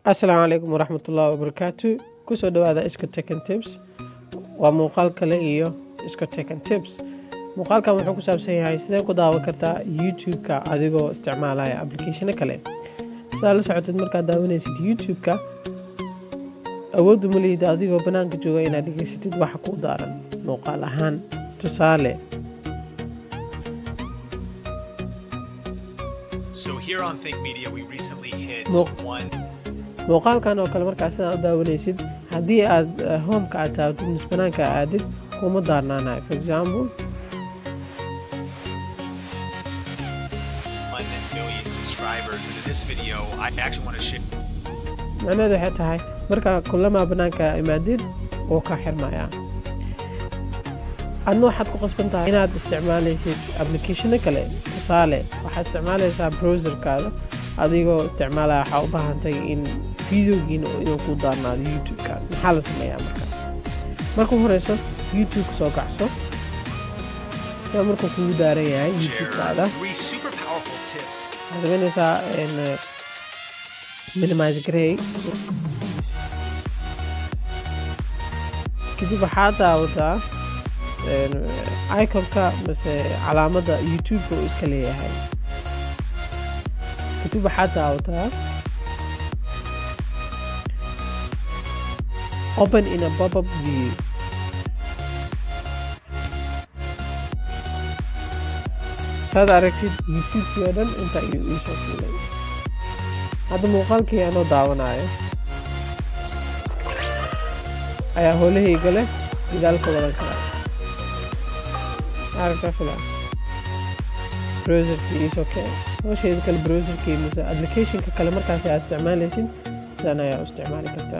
asalaamu calaykum waraxmatullaahi wabarakaatu kusoo dhawaada iska tekan tips waa muuqaal kale iyo iska tekan tips muuqaalkan wuxuu ku saabsan yahay sidee ku daawan kartaa youtube-ka adigoo isticmaalaya applicationo kale sidaa la socotid markaad daawanaysid youtube-ka awooddu ma lihid adigoo bannaanka jooga inaad dhegaysatid waxa ku daaran muuqaal ahaan tusaale So here on Think Media, we recently hit Well- one muuqaalkan oo kale markaa sidaa u daawanaysid haddii aad eh, homeka aad taabtid mise banaanka aadid kuma daarnaanayo for example one million subscribers, and in this video, I actually want to share. macnaheedu waxay tahay markaa kulamaa banaanka imaadid wuu ka xirmayaa adna waxaad ku qasban tahay inaad isticmaalaysid applicationo kale tusaale waxaad isticmaalaysaa browserkaada adigoo isticmaalaya waxaa u baahantay in videogiina inuu ku daarnaado youtube-ka maxaa la sameeyaa marka marka u horeyso youtube soo kacso sida markuu kugu daaran yahay Share youtube-kaada three super powerful tips. waxaad samaynaysaa in, eh, minimize grey kadib waxaad daawataa een, iconka mise calaamadda youtube-ka uu iska leeyahay kadib waxaad daawataa open in a pop-up view saad aragtid youtube-kii oo dhan inta ayuu iisoo fuulay hadda muuqaalkii anoo daawanayo ayaa howlahayga leh gadaal ka wadan karaa aragtaa filan browserkii iisoo keen howsheeda kale browserkii mise applicationka kale markaas aad isticmaalaysid sidan ayaa u isticmaali kartaa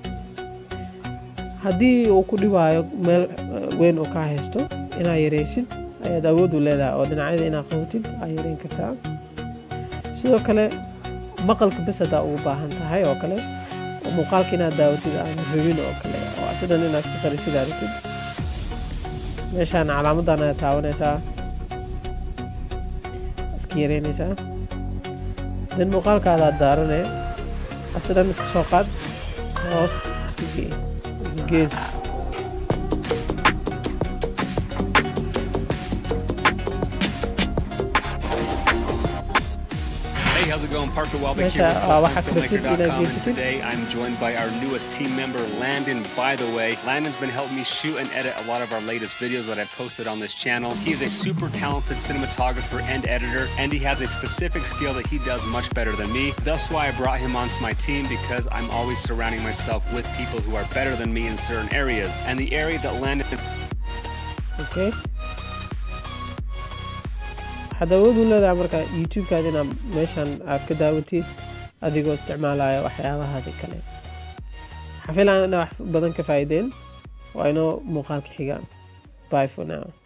haddii uu ku dhibaayo meel eh, weyn oo kaa haysto inaad yaraysid ayaad awood u leedahay oo dhinacyada inaad qabatid aad yareyn kartaa sidoo kale maqalka bes haddaa ugu baahan tahay oo kale oo muuqaalka inaad daawatid aan rabin oo kale oo sidan inaad ka qarisid aragtid meeshaan calaamadan ayaad taawanaysaa iska yareynaysaa dan muuqaalkaada aad daarane sidan iska soo qaad hoos iska gee iska gees Hey, how's it going? Parker Welbeck here Meesha, with uh, waxaa FullTimeFilmmaker.com, kala and fikirin today I'm joined by our newest team member, Landon. By the way, Landon's been helping me shoot and edit a lot of our latest videos that I've posted on this channel. He's a super talented cinematographer and editor, and he has a specific skill that he does much better than me. That's why I brought him onto my team because I'm always surrounding myself with people who are better than me in certain areas. And the area that Landon okay waxaad awood u leedahay marka youtube-kaada inaad meeshan aad ka daawatid adigoo isticmaalaya waxyaabahaadi kale waxaa filan inaa wax badan ka faa'iideen waa inoo muuqaalka xigaan bye for now